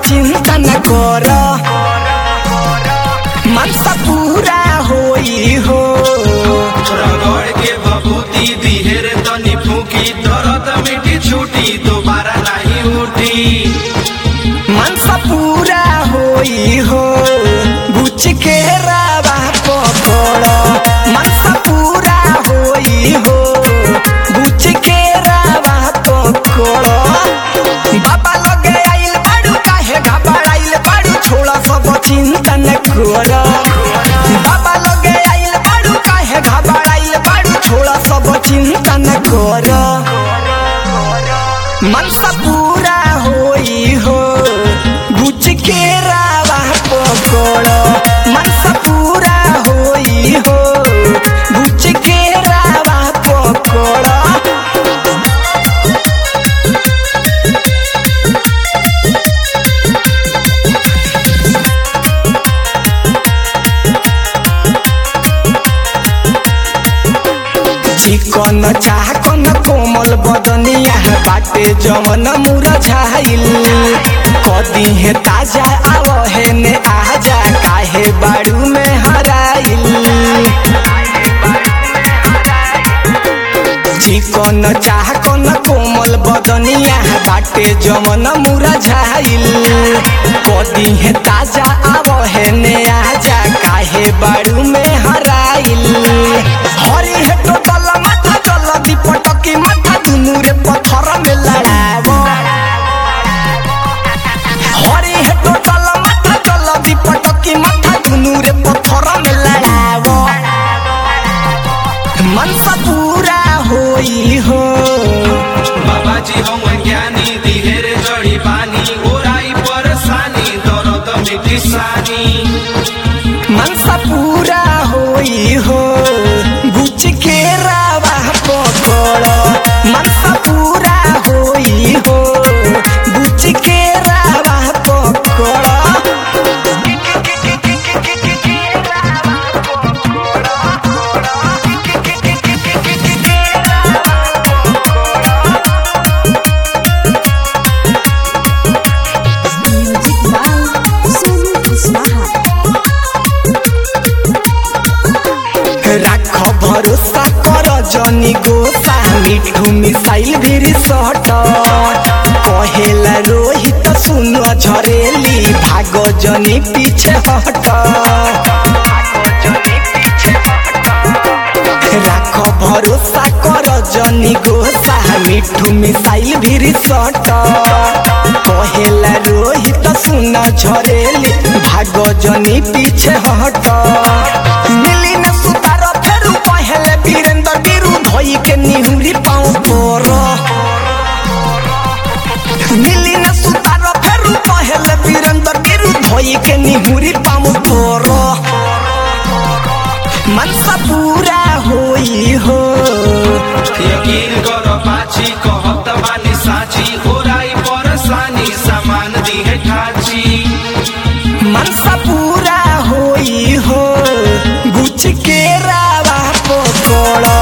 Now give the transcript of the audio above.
चिंता न कर मनसा पूरा होई हो रगड़ के बबूती दिहेर तनी फूकी दर्द मिटी छूटी दोबारा नहीं उठी मनसा पूरा होई हो गुच के रावा पकड़ मनसा पूरा होई हो गुच के रावा पकड़ बाबा लगे आइल बाड़ू काहे घबराइल बाड़ू छोड़ा सब चिंता न कर बाबा लगे आइल बाड़ू काहे घबराइल बाड़ू छोड़ा सब चिंता न कर मनसा पूरा होई हो गुच के रावा पकड़ मनसा पूरा होई हो गुच के रावा पकड़ चिकन चाकन कोमल बदनिया बाटे जमन मुरझाइल कदी है ताजा आव है ने आजा काहे बाड़ू में हराइल चिकन चाकन कोमल बदनिया बाटे जमन मुरझाइल कदी है ताजा आव है ने आजा काहे बाड़ू में हराइल हरी है टोटल माथा चल दीपटकी माथा दुनू रे पत्थर में लड़ाव हरी है टोटल माथा चल दीपटकी माथा दुनू रे पत्थर में लड़ाव मनसा पूरा होई हो बाबा जी हम ज्ञानी दिहेर जड़ी पानी ओराई परेशानी दर्द मिटी सानी मनसा पूरा होई हो गुच के रावा पकड़ मनसा पूरा होई हो गुच के रावा पकड़ म्यूजिक बाय सोनू कुशवाहा राख भरोसा कर जनी गोसा मिठू मिसाइल भी सट कहेला रोहित सुन झरेली भाग जनी पीछे हट राख भरोसा कर जनी गोसा मिठू मिसाइल भी सट कहेला रोहित सुन झरेली भाग जनी पीछे हट मिली न सुतार फेरू पहले वीरेंद्र गिरु धोई के निहुरी पाँव पर मिली न सुतार फेरू पहले वीरेंद्र गिरु धोई के निहुरी पाँव पर मनसा पूरा होई हो यकीन कर पाची कहत बानी साची ओराई परेशानी सामान दिहे ठाची मनसा पूरा होई हो गुच के रावा पकड़